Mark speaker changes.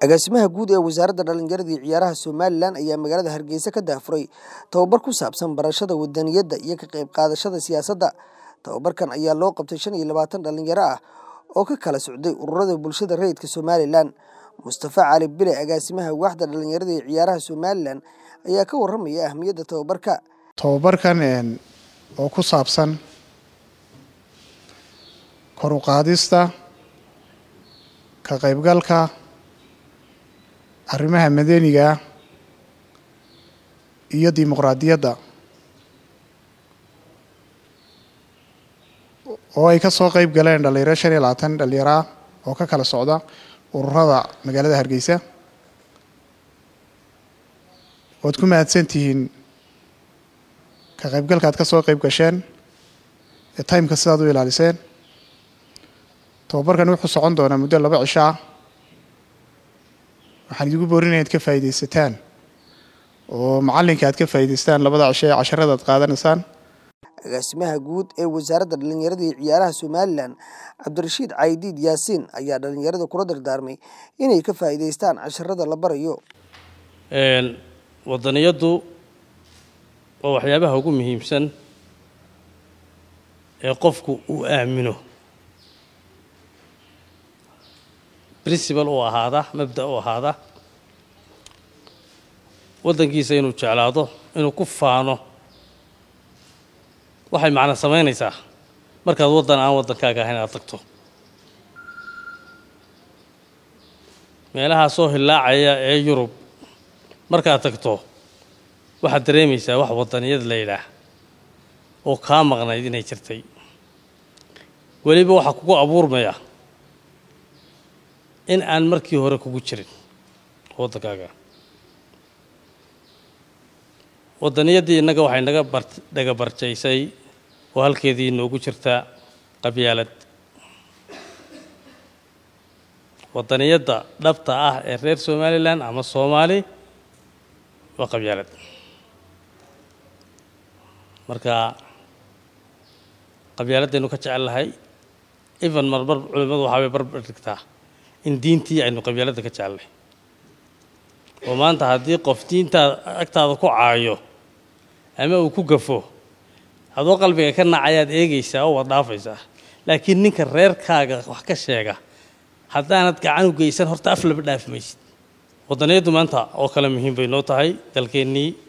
Speaker 1: agaasimaha guud ee wasaaradda dhallinyarada iyo ciyaaraha somalilan ayaa magaalada hargeysa ka daafuray tababar ku saabsan barashada wadaniyadda iyo ka qayb qaadashada siyaasadda tababarkan ayaa loo qabtay shan iyo labaatan dhallinyaro ah oo ka kala socday ururada bulshada rayidka somalilan mustafa cali bile agaasimaha waaxda dhallinyarada iyo ciyaaraha somalilan ayaa ka waramaya ahmiyadda tababarka
Speaker 2: tababarkan oo ku saabsan kor u qaadista ka qaybgalka arrimaha madaniga iyo dimuqraadiyadda oo ay ka soo qayb galeen dhalinyaro shan iyo labaatan dhalinyaro ah oo ka kala socda ururada magaalada hargeysa waad ku mahadsan tihiin ka qaybgalka aad ka soo qayb gasheen ee timeka sidaad u ilaaliseen tababarkan wuxuu socon doonaa muddo laba cisho ah waxaan idigu boorinaya ad ka faa'iidaysataan oo macallinka aad ka faa'iidaystaan labada cisho ee casharada aad qaadanaysaan
Speaker 1: agaasimaha guud ee wasaaradda dhallinyarada iyo ciyaaraha somalilan cabdirashiid caydiid yaasiin ayaa dhallinyarada kula dardaarmay inay ka faa'iidaystaan casharada la barayo
Speaker 3: wadaniyaddu waa waxyaabaha ugu muhiimsan ee qofku uu aamino princibal u ahaada mabda u ahaada waddankiisa inuu jeclaado inuu ku faano waxay macna samaynaysaa markaad waddan aan waddankaaga ahayn aad tagto meelahaa soo hillaacaya ee yurub markaad tagto waxaad dareemaysaa wax waddaniyad la yidhaah oo kaa maqnayd inay jirtay weliba waxaa kugu abuurmaya in aan markii hore kugu jirin waddankaaga waddaniyaddii innaga waxay naga bar naga barjaysay oo halkeedii inoogu jirtaa qabyaalad waddaniyadda dhabta ah ee reer somalilan ama soomaali waa qabyaalad marka qabyaaladaynu ka jecel lahay even marmar culimmadu waxaa bay barbar dhigtaa in diintii aynu qabyaaladda ka jecelnahay oo maanta haddii qof diintaada agtaada ku caayo ama uu ku gafo adoo qalbiga ka nacayaad eegaysaa oo waad dhaafaysaa laakiin ninka reerkaaga wax ka sheega haddaanad gacan u geysan horta af laba dhaafi maysid waddaniyaddu maanta oo kale muhiim bay noo tahay dalkeennii